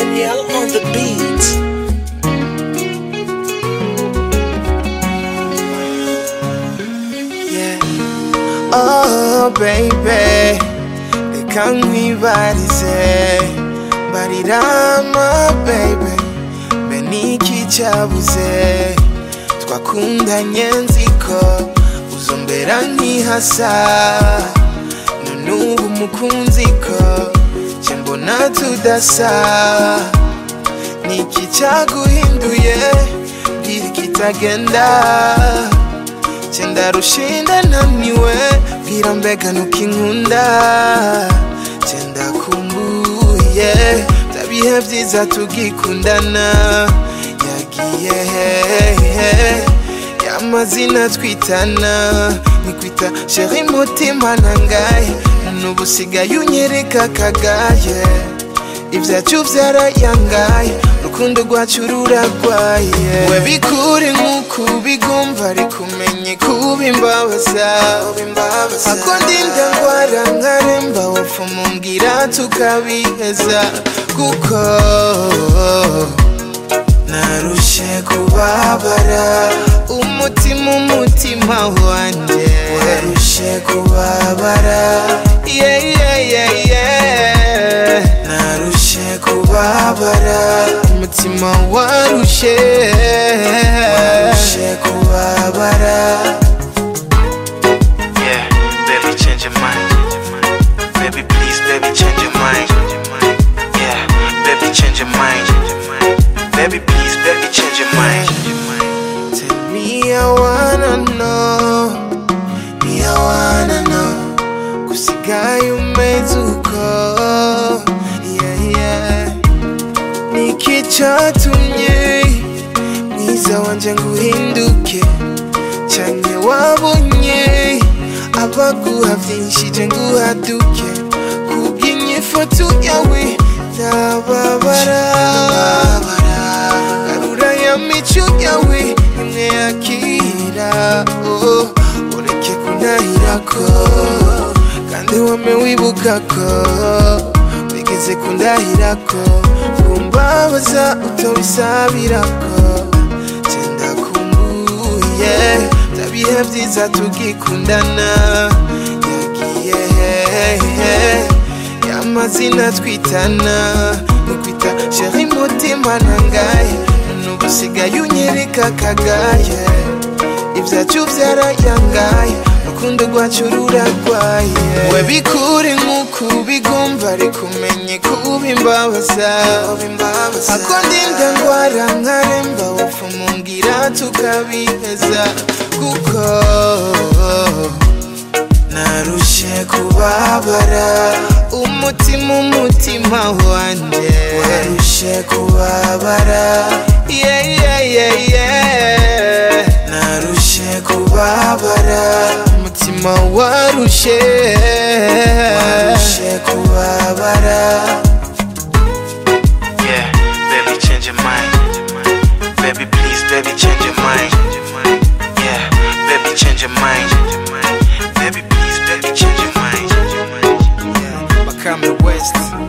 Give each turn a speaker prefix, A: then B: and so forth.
A: of the beads. Yeah. Oh, baby, reka nkwibarize barirama baby mbe niki cyabuze twakundanye nziko uzombera nkihasa nanubu mukunzi ko nje mbona tudasa niki cyaguhinduye mbwira ikitagenda Chenda rushinda naniwe Bwira mbega nukinkunda Chenda kumbuye Tabihe byiza tugikundana Yagiye hehe Yamazina twitana Nikwita sheri mutima nangaye Nubu sigaye unyereka kagaye Ibyacu byarayangaye Rukundo rwacu ruragwaye We bikure nk'uko ubigumva ariko umenye kuba imbabaza Ako ndinda ndwara nkaremba wapfa mumbwira tukabiheza Kuko narushe kubabara Umutima umutima wanjye Warushe kubabara Yeah yeah yeah yeah Narushe kubabara Umutima warushe Warushe kubabara Yeah, baby change your mind Baby please baby change your mind Yeah, baby change your mind Baby please baby change your mind Tell me I wanna know Me I wanna know gusigaye umeze uko yeah, yeah. niki cyatumye mwiza wanjye ngo uhinduke cyane wabonye abaguha byinshi je nguhaduke kubw'inyifoto yawe ndababara garura ya mico yawe imwe yakira oh, ureke kunahira ko kandi wame wibuka ko wigeze kundahira ko kumbabaza utobisabira ko cyenda kumbuye byabihe byiza tugikundana yagiye hehe y'amazina twitana nukwita sheri mutima nangaye nubu usigaye unyereka kagaye ibyacu byarayangaye urukundo rwacu ruragwaye we bikure nk'uko ubigumva ariko umenye kuba imbabaza ako ndinda ndwara nkaremba wapfa mumbwira tukabiheza kuko narushe kubabara umutima umutima wanjye warushe kubabara yeah, yeah, yeah, yeah. narushe kubabara umutima warushe warushe kubabara yeah baby change your mind baby please baby change your mind yeah baby change your mind baby please baby change your mind yeah Makame West